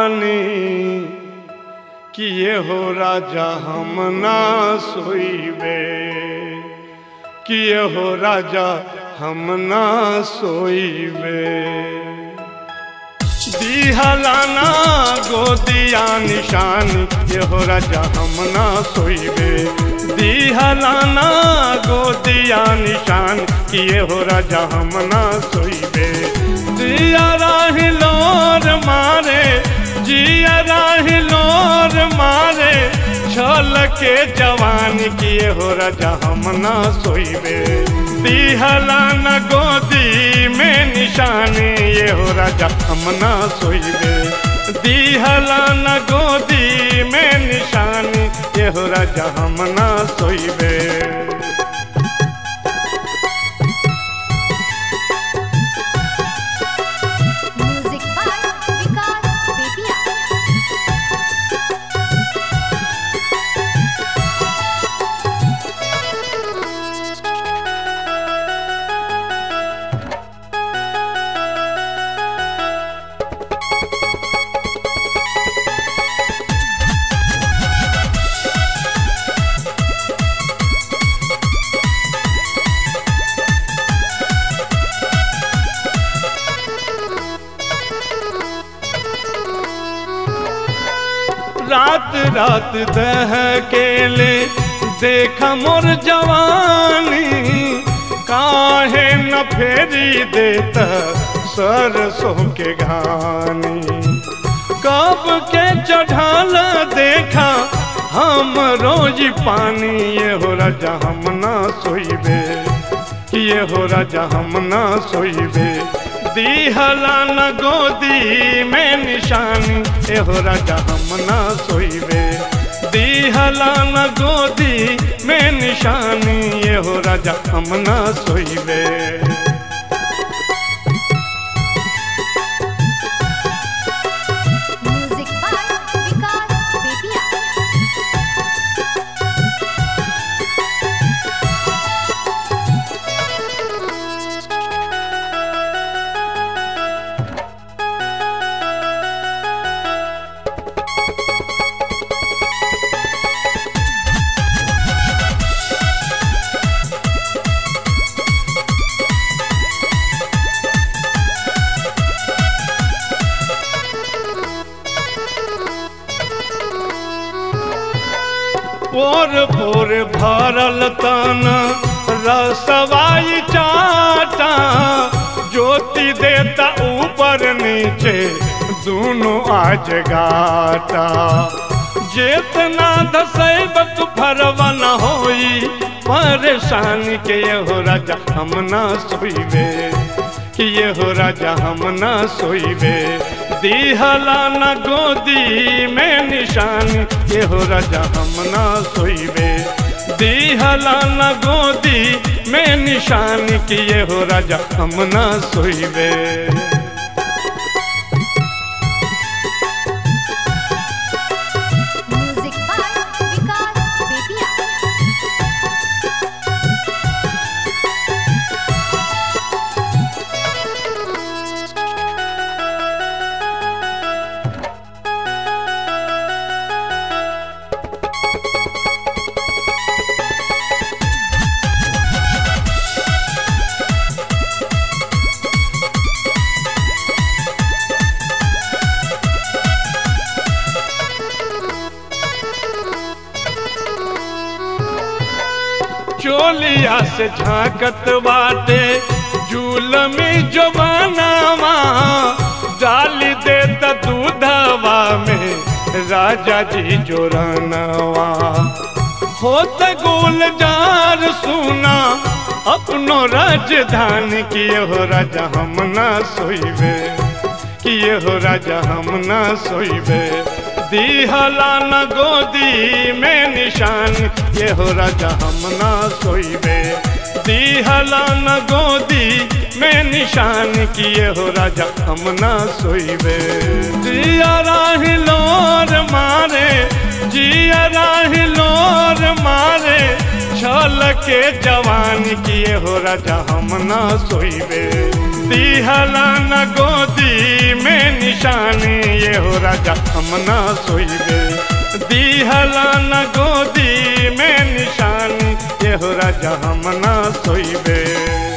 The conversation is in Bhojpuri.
जवानी किए हो राजा हम ना सोईबे किए हो राजा हम ना सोईबे दिहलाना गोदिया निशान ये हो राजा हम ना सोईबे दिहलाना गोदिया निशान किए हो राजा हम ना सोईबे जिया राहिलोर मारे जिया राहिलोर मारे छल के जवान किए हो राजा हम ना सोईबे दिहला न गोदी में निशानी ये हो राजा हम ना सोईबे दिहला न गोदी में निशानी ये हो राजा हम ना सोईबे म्यूजिक बाय विकास बेतिया रात रात दह केले देख मोर जवानी काहे न फेरी देत सरसों के घानी कब के चढ़ाल देखा हम रोज पानी ये हो राजा हम ना सोईबे ये हो राजा हम ना सोईबे दिहला न गोदी में निशानी ए हो राजा हम ना सोईबे दिहला न गोदी में निशानी ये हो राजा हम ना सोईबे म्यूजिक बाय विकास बेतिया पोर पोर भरल तन रसवाई चाटा ज्योति देता ऊपर नीचे दोनों आज गाटा जेतना दसैब तू फरवा न होई परेशानी के ये हो राजा हम ना सोईबे कि ये हो राजा हम ना सोईबे दिहला न गोदी में निशान ये हो राजा हम ना सोईबे दिहला न गोदी में निशान कि ये हो राजा हम ना सोईबे म्यूजिक बाय विकास बेतिया चोलिया से झांकत बाटे झूल में जो बनावा डाली देता दूधवा में राजा जी जोरनवा होत गुलजार सुना अपनो राजधानी किए हो राजा हम ना सोईबे किए हो राजा हम ना सोईबे दिहला न गोदी में निशान ये हो राजा हम ना सोईबे दिहला न गोदी में निशान किए हो राजा हम ना सोईबे जिया राहिलोर मारे जिया राहिलोर मारे छल के जवान किए हो राजा हम ना सोईबे दिहला न गोदी गोदी में निशानी ये हो राजा हम ना सोइबे दिहला न गोदी में निशानी ये हो राजा हम ना सोइबे